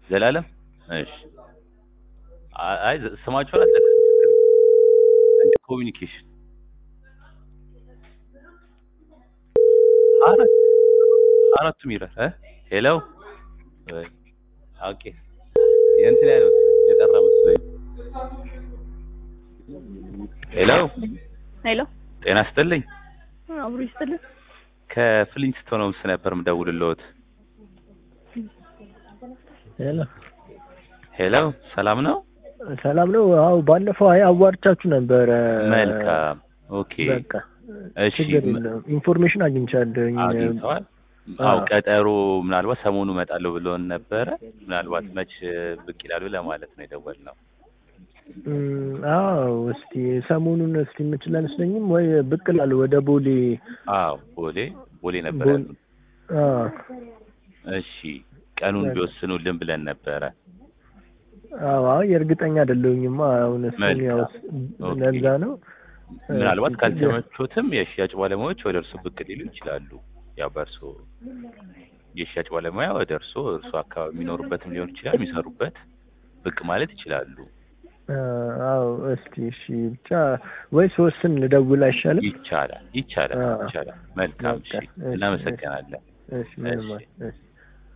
ዘላለም እሺ አ- አይ ዘ- ስማቸውን አልጠቅስም እንደ ኮሚኒኬሽን አራት አራቱም ይላል እ ሄሎ ወይ ኦኬ የእንትን ያለው የጠራ መስሎኝ ሄሎ ሄሎ ጤና ይስጥልኝ አብሮ ይስጥልን። ከፍሊንስቶን ሆምስ ነበር ምደውልልዎት ሄሎ ሄሎ ሰላም ነው ሰላም ነው? አዎ ባለፈው አይ አዋርቻችሁ ነበረ። መልካም ኦኬ በቃ እሺ ችግር ም- የለውም። ኢንፎርሜሽን አግኝቻለሁኝ። አግኝተዋል አዎ። አው ቀጠሮ ምናልባት ሰሞኑ እመጣለሁ ብሎን ነበረ ምናልባት መች ብቅ ይላሉ ለማለት ነው የደወልነው እም፣ አዎ እስቲ ሰሞኑን እስቲ የምችል አይመስለኝም ወይ ብቅ እላለሁ ወደ ቦሌ። አዎ ቦሌ ቦሌ ነበር ቦሌ- ያሉን አዎ እሺ ቀኑን ቢወስኑልን ብለን ነበረ አዎ አይ እርግጠኛ አይደለሁኝማ አሁን እሱን መልካም። ያው ኦኬ። ለዛ ነው። ምናልባት እስቲ ካልተመቾትም የሽያጭ ባለሙያዎች ወደ እርሱ ብቅ ሊሉ ይችላሉ ያው በእርሶ የሽያጭ ባለሙያ ወደ እርሶ እርሶ አካባቢ የሚኖሩበትም ሊሆን ይችላል የሚሰሩበት ብቅ ማለት ይችላሉ አዎ እስቲ እሺ ብቻ ወይ ሶስትን ልደውል አይሻልም? ይቻላል ይቻላል አዎ። ይቻላል መልካም እሺ በቃ፣ እሺ፣ እናመሰግናለን እሺ ምንም እሺ። አይ- እሺ